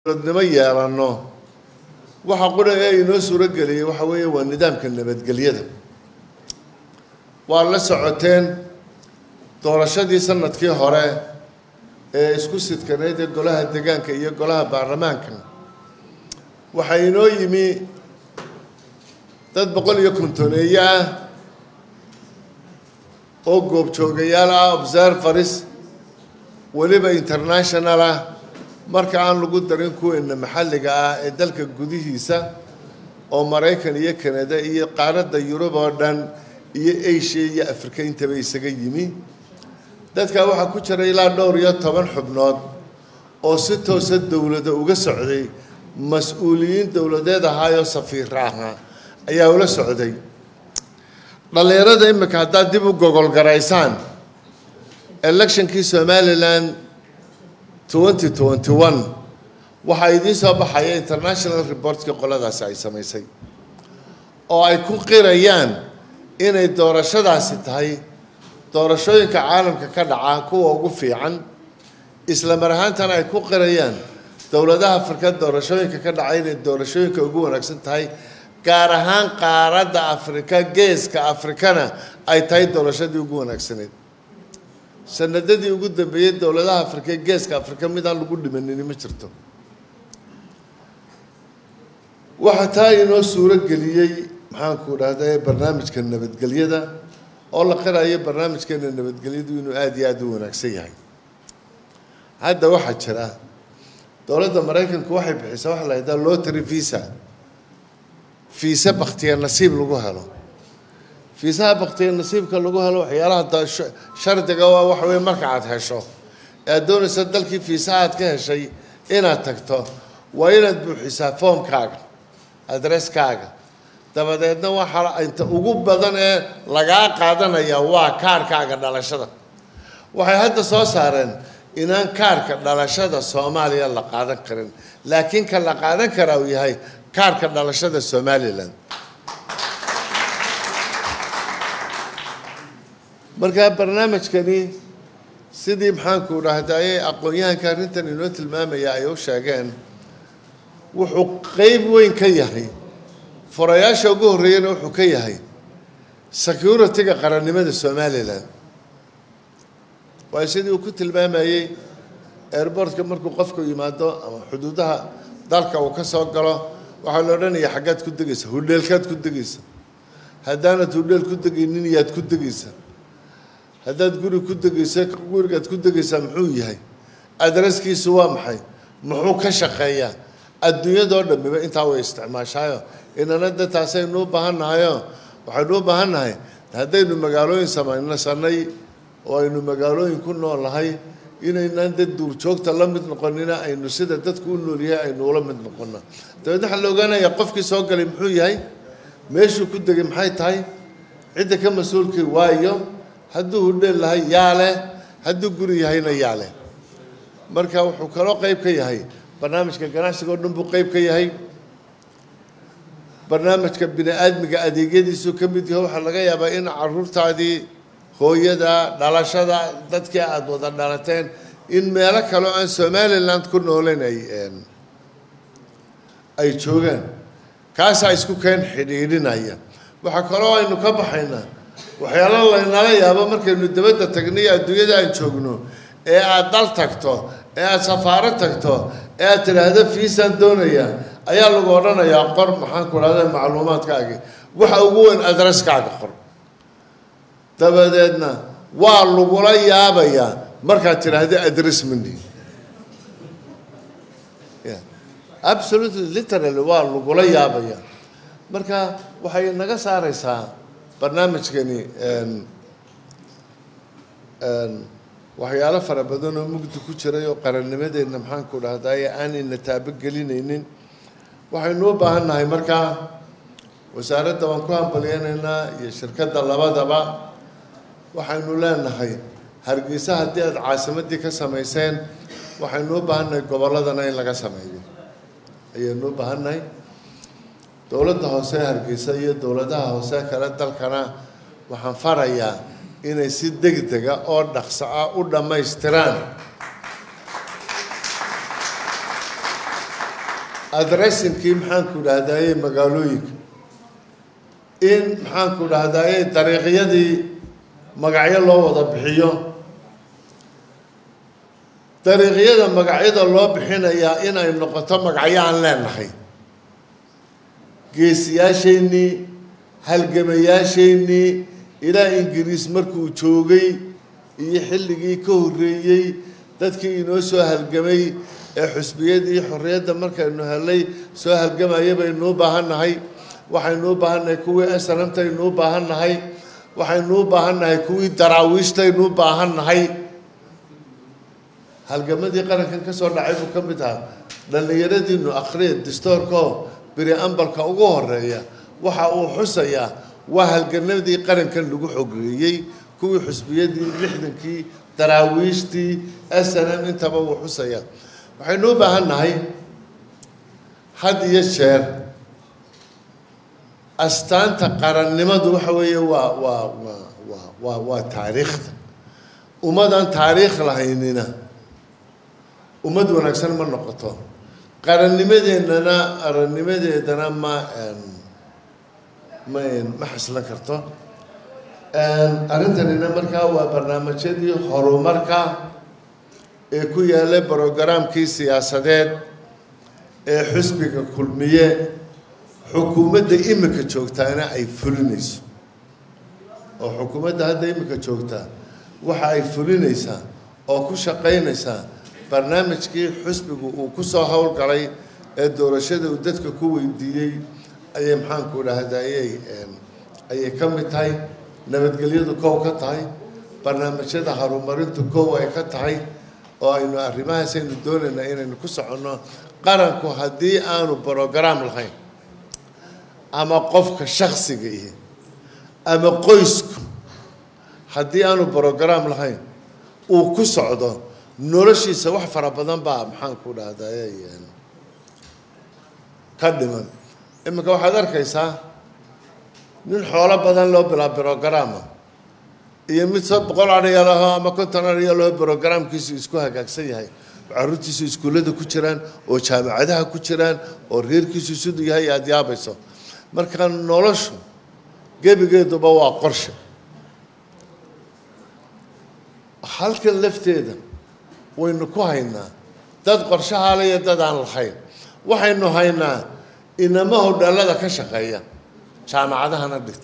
dowladnimo yeelanno waxa qura ee inoo suuro geliyey waxa weeye waa nidaamka nabadgelyada waa la socoteen doorashadii sanadkii hore ee isku sidkaneyd ee golaha degaanka iyo golaha baarlamaanka waxaa inoo yimi dad boqol iyo kontoneeye ah oo goobjoogayaal ah observaris weliba international ah marka aan lagu darin kuweena maxalliga ah ee dalka gudihiisa oo maraykan iyo kanada iyo qaaradda yurub oo dhan iyo asia iyo afrika intaba isaga yimi dadkaa waxaa ku jira ilaa dhowr iyo toban xubnood oo si toosa dowlada uga socday mas-uuliyiin dowladeed ahaayoo safiira ahaa ayaa ula socday dhallinyarada imika haddaad dib u gogolgaraysaan electionkii somalilan twenty twenty one waxaa idiin soo baxaya international reportkii qoladaasi ay samaysay oo ay ku qirayaan inay doorashadaasi tahay doorashooyinka caalamka ka dhaca kuwa ugu fiican isla mar ahaantana ay ku qirayaan dowladaha afrika doorashooyinka ka dhaca inay doorashooyinka ugu wanaagsan tahay gaar ahaan qaaradda afrika geeska afrikana ay tahay doorashadii ugu wanaagsaneyd sanadadii ugu dambeeyey dowladaha afrika ee geeska afrika mid aan lagu dhimanini ma jirto waxaa taa inoo suuro geliyey maxaanku dhahda barnaamijka nabadgelyada oo la qirayo barnaamijkeena nabadgelyadu inuu aada iyo aada u wanaagsan yahay hadda waxaa jira dowladda maraykanku waxay bixisaa waxa la yidhaha lotary visa fiise baktiya nasiib lagu helo fiisaha baktiya nasiibka lagu helo waxyaalaha shardiga waa waxa weye marka aad hesho ee aad doonaysa dalkii fiisaha aad ka heshay inaad tagto waa inaad buuxisaa foomkaaga adresskaaga dabadeedna waxaa inta ugu badan ee lagaa qaadanaya waa kaarhkaaga dhalashada waxay hadda soo saareen inaan kaarhka dhalashada soomaaliya la qaadan karin laakiin ka la qaadan karaa uu yahay kaarhka dhalashada somalilan markaa barnaamijkani sidii maxaanku dhahdaye aqoon-yahanka arrintan inoo tilmaamaya ay u sheegeen wuxuu qeyb weyn ka yahay furayaasha ugu horreeyana wuxuu ka yahay security-ga qarannimada somalilan waayo sidii uu ku tilmaamayey airbortka markuu qofku yimaado ama xuduudaha dalka uu ka soo galo waxaa la odhanaya xaggaad ku degaysa hudheelkaad ku degaysa haddaanad hudheel ku degaynin yaad ku degaysa haddaad guri ku degaysa gurigaad ku degaysaa muxuu yahay adreskiisu waa maxay muxuu ka shaqeeyaa adduunyadoo dhamiba intaa way isticmaashaayo inana de taasaynu u baahan nahayo waxaynu u baahan nahay haddaynu magaalooyin samaynasanay oo aynu magaalooyin ku nool nahay inaynaan dad duurjoogta la mid noqonina aynu sida dadku u noolyahay aynu ula mid noqono dabeedna waxaa la ogaanayaa qofkii soo galay muxuu yahay meeshuu ku degay maxay tahay cidda ka mas-uulkii waayo hadduu hudheel lahay yaa leh hadduu guri yahayna yaa leh marka wuxuu kaloo qeyb ka yahay barnaamijka ganacsiga oo dhan buu qeyb ka yahay barnaamijka bini aadmiga adeegyadiisuu ka mid yaho waxaa laga yaabaa in caruurtaadii hooyada dhalashada dadkii aada wada dhalateen in meelo kale oo aan somaliland ku nooleyn ay ay joogaan kaasaa isku keen xidhiidhinaya waxaa kaloo aynu ka baxaynaa waxyaalo laynala yaabo markaynu dabadda tagniyo adduunyada aan joogno ee aada dal tagto ee aada safaaro tagto ee aad tidhaahdo fiisaan doonaya ayaa lagu odhanayaa qor maxaanku dhahda macluumaadkaagii waxa ugu weyn adreskaaga qor dabadeedna waa lagula yaabayaa markaad tidhaahdo adress mani absolutely literally waa lagula yaabaya marka waxay naga saareysaa barnaamijkani waxyaalo fara badan oo mugdi ku jiray oo qarannimadeenna maxaanku dhahdaye aan ina taabogelinaynin waxaynu u baahan nahay markaa wasaaradda waan ku hambalyeynaynaa iyo shirkadda labadaba waxaynu leenahay hargeysa haddii aada caasimaddii ka samayseen waxaynu u baahan nahay gobolladana in laga sameeyo ayaynu u baahan nahay dowladda hoose ee hargeysa iyo dowladaha hoose kale dalkana waxaan farayaa inay si degdega oo dhaqso ah u dhammaystiraan adressinkii maxaanku dhahdaye magaalooyinka in maxaanku dhahdaye dariiqyadii magacyo loo wada bixiyo dariiqyada magacyada loo bixinayaa inay noqoto magacyo aan leenahay geesiyaasheenii halgamayaasheenii ilaa ingiriis markuu joogay iyo xilligii ka horreeyey dadkii inoo soo halgamay ee xusbiyadii xorriyadda markaynu helay soo halgamaya baynuu baahan nahay waxaynuu baahan nahay kuwii aslamtaynuu baahan nahay waxaynuu baahan nahay kuwii daraawiishtaynuu baahan nahay halgamadii qarankan ka soo dhacay buu ka mid ahaa dhallinyaradiinu akhriya distoorkao beri ambalka ugu horeeya waxa uu xusayaa waa halganadii qarankan lagu xogeeyey kuwii xusbiyadii lixdankii daraawiishtii snm intaba wuu xusayaa waxaynu u baahan nahay had iyo jeer astaanta qarannimadu waxa weeye waa waa waa waa waa waa taariikhda ummadaan taariikh lahaynina ummad wanaagsan ma noqoto qarannimadeennana qarannimadeedana ma ma ma xaslan karto arrintanina markaa waa barnaamijyadii horumarka ee ku yaallay brogaraamkii siyaasadeed ee xusbiga kulmiye xukuumadda imika joogtaana ay fulinayso oo xukuumadda hadda imika joogtaa waxa ay fulinaysaa oo ku shaqaynaysaa barnaamijkii xusbigu uu ku soo howlgalay ee doorashada uu dadka ku weydiiyey ayay maxaanku dhahdayey ayay ka mid tahay nabadgelyadu kow ka tahay barnaamijyada horumarintu kow ay ka tahay oo aynu arrimahaas aynu doonaynaa inaynu ku soconno qaranku haddii aanu brograam lahayn ama qofka shaksiga ihi ama qoysku haddii aanu brograam lahayn uu ku socdo noloshiisa wax fara badan baa maxaanku dhahday ka dhiman iminka waxaad arkaysaa nin xoolo badan loo bilaa brogaraama iyo mid so boqol adhiya laho ama konton adhiya laho brogaraamkiisu isku hagaagsan yahay caruurtiisu iskuullada ku jiraan oo jaamacadaha ku jiraan oo reerkiisu siduu yahay aada yaabayso marka noloshu gebigeeduba waa qorshe halkan lafteeda waynu ku haynaa dad qorshahaale iyo dad aan lahayn waxaynu haynaa inama hodheelada ka shaqeeya jaamacadahana dhigta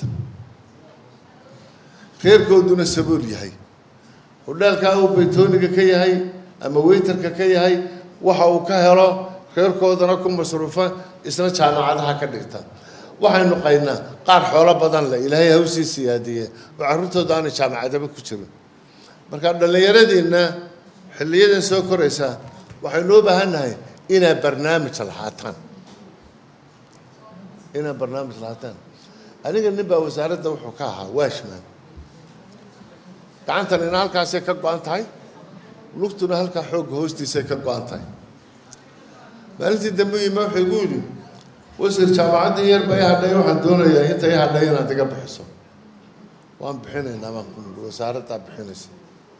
reerkooduna sabool yahay hodheelkaa uu baytooniga ka yahay ama weytarka ka yahay waxa uu ka helo reerkoodana ku masruufa isna jaamacadaha ka dhigta waxaynu qaynaa qaar xoolo badan leh ilaahay hawsii siyaadiye oo carruurtooda aanay jaamacadaba ku jirin marka dhallinyaradiinna xilliyadan soo koraysaa waxaynu u baahan nahay inaad barnaamij lahaataan inaad barnaamij lahaataan aniga nin baa wasaaradda wuxuu ka ahaa washman gacantanina halkaasay ka go-an tahay lugtuna halkaa xoogga hoostiisay ka go-an tahay maalintii dambe yima wuxuu igu yidhi wasiir jaamacaddii yar ba i hadhay waxaan doonayaa inta i hadhay inaad iga bixiso waan bixinaynaa baan ku nidhi wasaaraddaa bixinaysa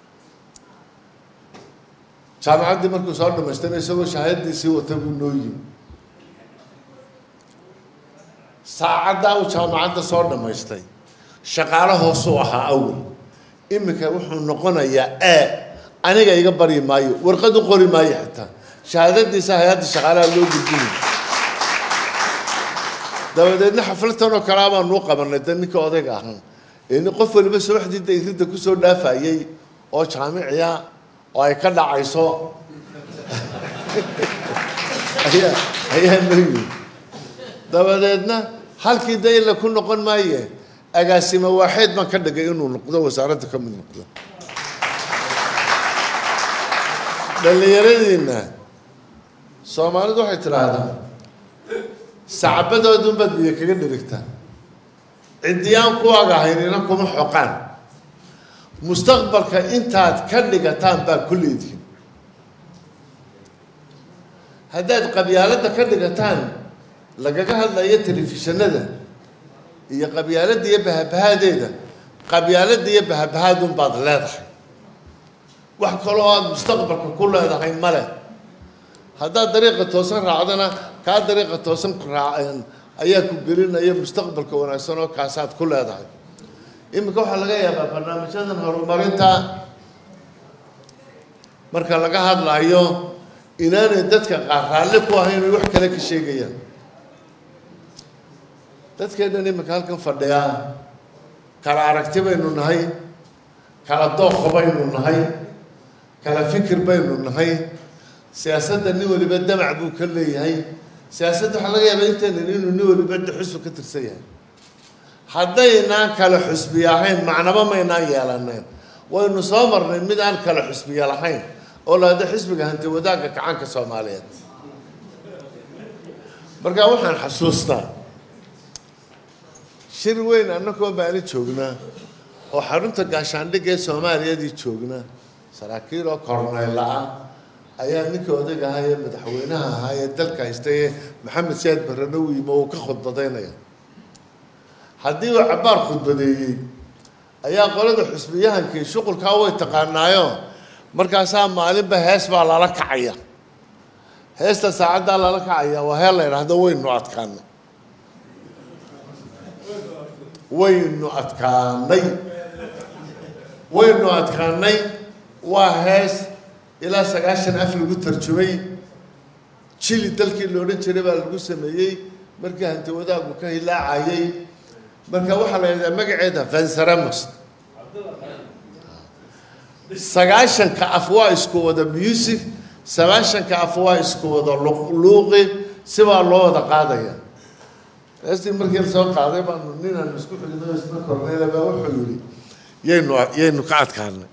jaamacaddii markuu soo dhamaystana isagoo shahaaddiisii wata buu noo yimi saacaddaa uu jaamacadda soo dhammaystay shaqaalo hoosuu ahaa awal iminka wuxuu noqonayaa e aniga iga baryi maayo warqad u qori maayo xitaa shahaadadiisa hay-adda shaqaalaha loo gudbinay dabadeedna xafladtan oo kalea baan nuu qabanay da ninka odayga ahaan ni qof waliba subaxdiida iridda kusoo dhaafayey oo jaamiciya oo ay ka dhacayso ayaa ayaa noo yimi dabadeedna halkii da ila ku noqon maaye agaasimo waaxeed baan ka dhigay inuu noqdo wasaaradda ka mid noqdo dhallinyaradiinna soomaalidu waxay tidhaahdaa sacbadoodunbaad biyo kaga dhirigtaa ciddiyaan kuwaaga haynina kuma xoqaan mustaqbalka intaad ka dhigataan baa ku leedihin haddaad qabyaaladda ka dhigataan lagaga hadlayo telefishinada iyo qabyaaladda iyo bahabahaadeeda qabyaaladda iyo bahabahaadun baad leedahay wax kaloo aada mustaqbalka ku leedahay male haddaad dariiqa toosan raacdana kaa dariiqa toosan ku raaceen ayaa ku gelinaya mustaqbalka wanaagsan oo kaasaad ku leedahay iminka waxaa laga yaabaa barnaamijyadan horumarinta marka laga hadlayo inaanay dadka qaar raalli ku ahayn ay wax kale ka sheegayaan dadkeennan iminka halkan fadhiyaa kala aragti baynu nahay kala dooqa baynu nahay kala fikir baynu nahay siyaasadda nin waliba damac buu ka leeyahay siyaasadda waxaa laga yaabaa intaynan inuu nin waliba xusbi ka tirsan yahay haddaynaan kala xusbiya ahayn macnaba maynaan yeelaneen waynu soo marnay mid aan kala xusbiya lahayn oo lahada xisbiga hanti wadaagga kacaanka soomaaliyeed markaa waxaan xasuustaa shir weyn annagoo baani joognaa oo xarunta gaashaandhigga ee soomaaliyadii joognaa saraakiil oo korneyla ah ayaa ninkii odayga ahaa ee madaxweynaha ahaa ee dalka haystay ee maxamed siyaad barrano u yimi oo uu ka khudbadaynaya haddii uu cabbaar khudbadeeyey ayaa qolada xusbiyahankii shuqulkaa way taqaanaayo markaasaa maalinba hees baa lala kacaya heesta saacaddaa lala kacaya waa heel la yidhaahdo waynu adkaanay waynu adkaanay waynu adkaanay waa hees ilaa sagaashan af lagu tarjumay jili dalkii la odhan jiray baa lagu sameeyey markii hanti wadaagu ka hilaacayay marka waxaa la yidhahdaa magaceeda vansaramos sagaashanka af waa isku wada music sagaashanka af waa isku wada luuqi sibaa loo wada qaadaya heestii markii la soo qaaday baanu ninaan isku xigno isna korneyla baa wuxuu yidhi yaynu yaynu ka adkaanay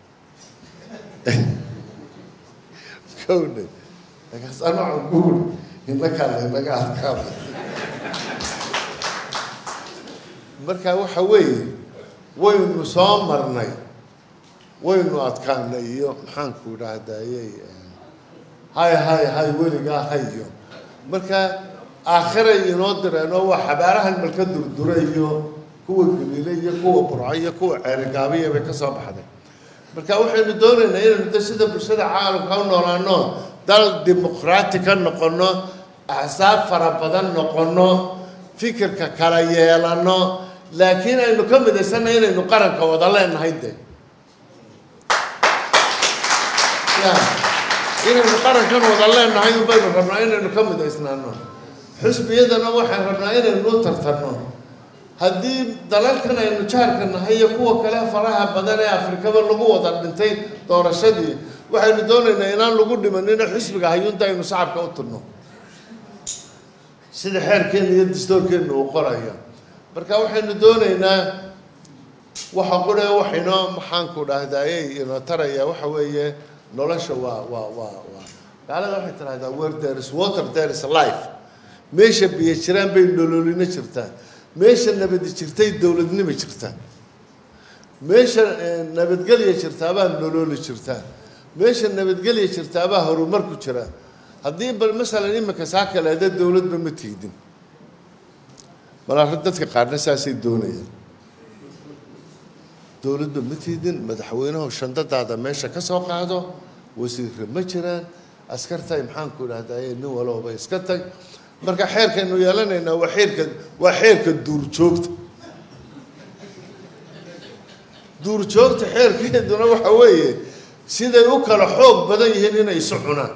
kowne markaas anacun kuuri inakaa laynaga adkaaday marka waxa weeye waynu soo marnay waynu adkaanay iyo maxaanku idhaahdayey hay hay hay weligaa hayo marka aakhiray inoo direenoo waa xabaarahan malka durdura iyo kuwa galiile iyo kuwa burco iyo kuwa ceerigaabiya bay ka soo baxday marka waxaynu doonaynaa inaynu de sida bulshada caalamka u noolaano dal dimuqraati ka noqono axsaab fara badan noqono fikirka kala yeelano laakiin aynu ka midaysanna inaynu qaranka wada leenahay de inaynu qarankan wada leenahay baynu rabnaa inaynu ka midaysnaano xusbiyadana waxaan rabnaa inaynu u tartanno haddii dalalkan aynu jaarka nahay iyo kuwa kale faraha badan ee afrikaba lagu wada dhintay doorashadii waxaynu doonaynaa inaan lagu dhimanina xisbiga hayuunta aynu shacabka u turno sida xeerkeena iyo dastoorkeena uu qorayo marka waxaynu doonaynaa waxa qure waxaynoo maxaanku dhahdayey inoo taraya waxa weeye nolosha waa waa waa waa gaalada waxay tidhahdaa where there is water there is life meesha biyo jiraan bay nololina jirtaa meesha nabadi jirtay dowladnima jirtaa meesha nabadgelya jirtaabaa nololi jirtaa meesha nabadgelya jirtaabaa horumar ku jira haddii bal masalan iminka saa kaleeda dowladba ma tiidin balaa dadka qaarna saasay doonayaan dowladba ma tiidin madaxweynuhu shandadaada meesha ka soo qaado wasiirra ma jiraan askartay maxaanku idhahdaye nin walooba iska tag marka xeerkaynu yeelanaynaa waa xeerka waa xeerka duurjoogta duurjoogta xeerkeeduna waxa weeye siday u kala xoog badan yihiin inay isu cunaan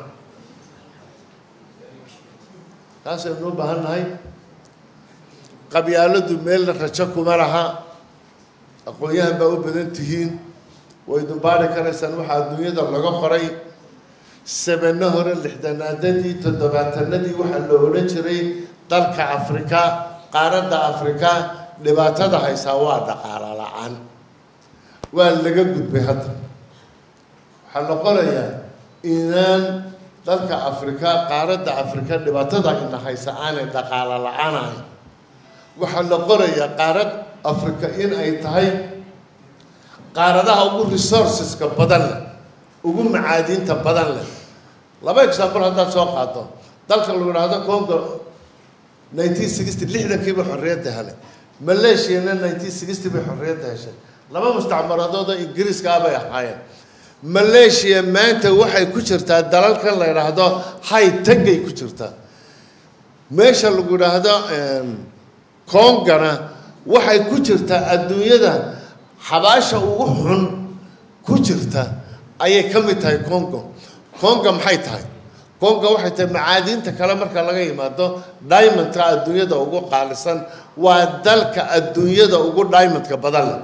taasaynu u baahan nahay qabyaaladu meelna rajo kuma laha aqoon-yahan baa u badan tihiin waydu baari karaysaan waxaa adduunyada laga qoray sabano hore lixdanaadadii toddobaatanadii waxaa la odhan jiray dalka afrika qaaradda afrika dhibaatada haysaa waa dhaqaalo la-aan waa laga gudbay hadda waxaa la qorayaa inaan dalka afrika qaaradda afrika dhibaatada ina haysa aanay dhaqaalo la-aan ahayn waxaa la qorayaa qaarad africa in ay tahay qaaradaha ugu resourceska badan leh ugu macaadiinta badan leh laba example haddaad soo qaado dalka lagu idhaahdo congo nineteen sixty lixdankiiba xorriyadda helay malaysiana nineteen sixty bay xorriyadda heshay laba mustacmaradood oo ingiriiska ah bay ahaayeen malaysia maanta waxay ku jirtaa dalalkan la idhaahdo high tagay ku jirtaa meesha lagu yidhaahdo kongana waxay ku jirtaa adduunyada xabaasha ugu xun ku jirta ayay ka mid tahay congo conga maxay tahay conga waxay tahay macaadiinta kale marka laga yimaado diamondka adduunyada ugu qaalisan waa dalka adduunyada ugu diamondka badan leh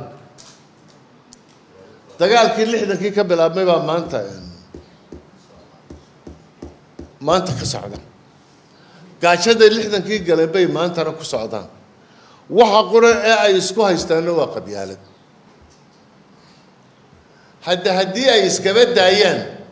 dagaalkii lixdankii ka bilaabmay baa maanta maanta ka socda gaajada lixdankii galeen bay maantana ku socdaan waxa qura ee ay isku haystaanna waa qabyaalad hadda haddii ay iskaba daayaan